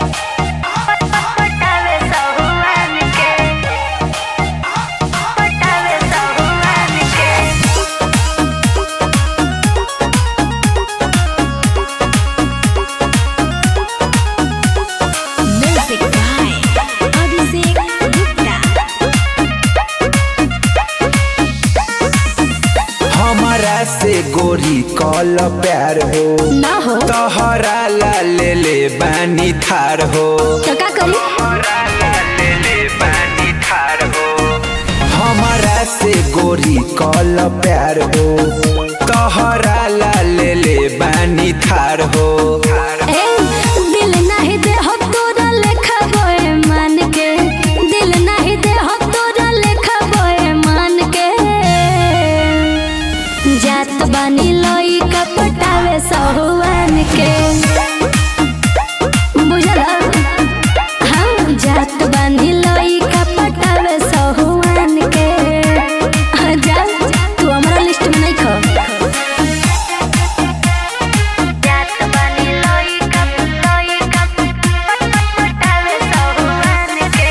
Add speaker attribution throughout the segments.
Speaker 1: पटावे सहुआन के पटावे सहुआन के
Speaker 2: Music by Abhishek Gupta.
Speaker 3: हमारा से गोरी कल प्यार हो
Speaker 2: ना हो
Speaker 3: तोहरा ला ले ले बानी थार हो
Speaker 2: तो का करी
Speaker 3: तोहरा ला ले ले बानी थार हो हमारा से गोरी कल प्यार हो तोहरा ला ले ले बानी थार हो
Speaker 2: ए दिल नाही दे हो तोरा लेखा बोए मान के दिल नाही दे हो तोरा लेखा बोए मान के जात बानी लोई का पटावे सहुआन के बुझला हाँ जात बानी लोई का पटावे सहुआन के हाँ, जा तू हमारा लिस्ट में नहीं खो
Speaker 1: जात बानी लोई कप लोई कप पटावे सहुआन के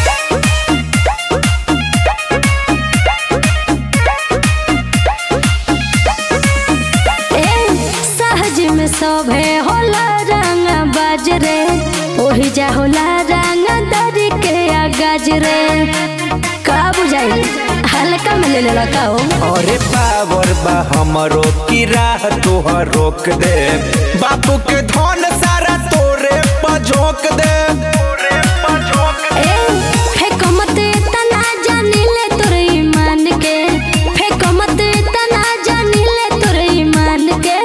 Speaker 2: ए सहज में सभे होला रंग बाजरे ओही जा होला रंग दरी के आगाज रे का बुझाई हल्का में ले लेला का हो
Speaker 3: अरे पावर बा हमरो की राह तोहर रोक दे बापू के धन सारा तोरे पर झोंक दे तोरे पर झोंक दे
Speaker 2: ए फेको मत तना जानी ले तोर ईमान के फेको मत तना जानी ले तोर ईमान के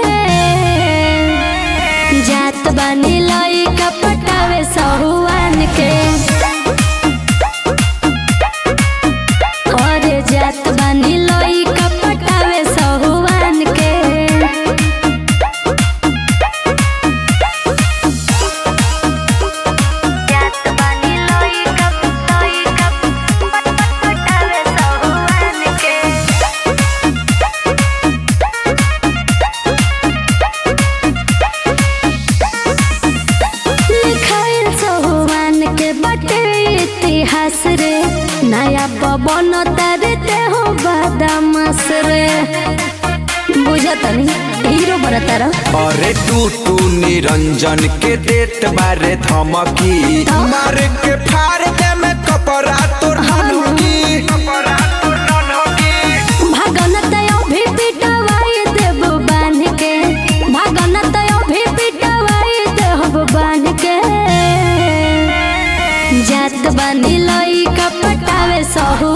Speaker 2: जात बानी लाई का पटावे सहुआन के और जात बानी लोई का पटावे सहुआन के
Speaker 1: जात बानी लोई कप लोई कप पटावे सहुआन के
Speaker 2: लिखाइल सहुआन के बटे इतिहास रे नया पवन तरते हो बदमाश रे बुझतनी हीरो बनतारा
Speaker 3: अरे टू टू निरंजन के देत बारे धमकी मार के फाड़ दे में कपड़ा तोर ननकी कपड़ा तोर ननकी
Speaker 2: भागन तयो भी पिटवाई देव बांध के भागन तयो भी पिटवाई देव बांध के जात बानी लई का पटावे सहु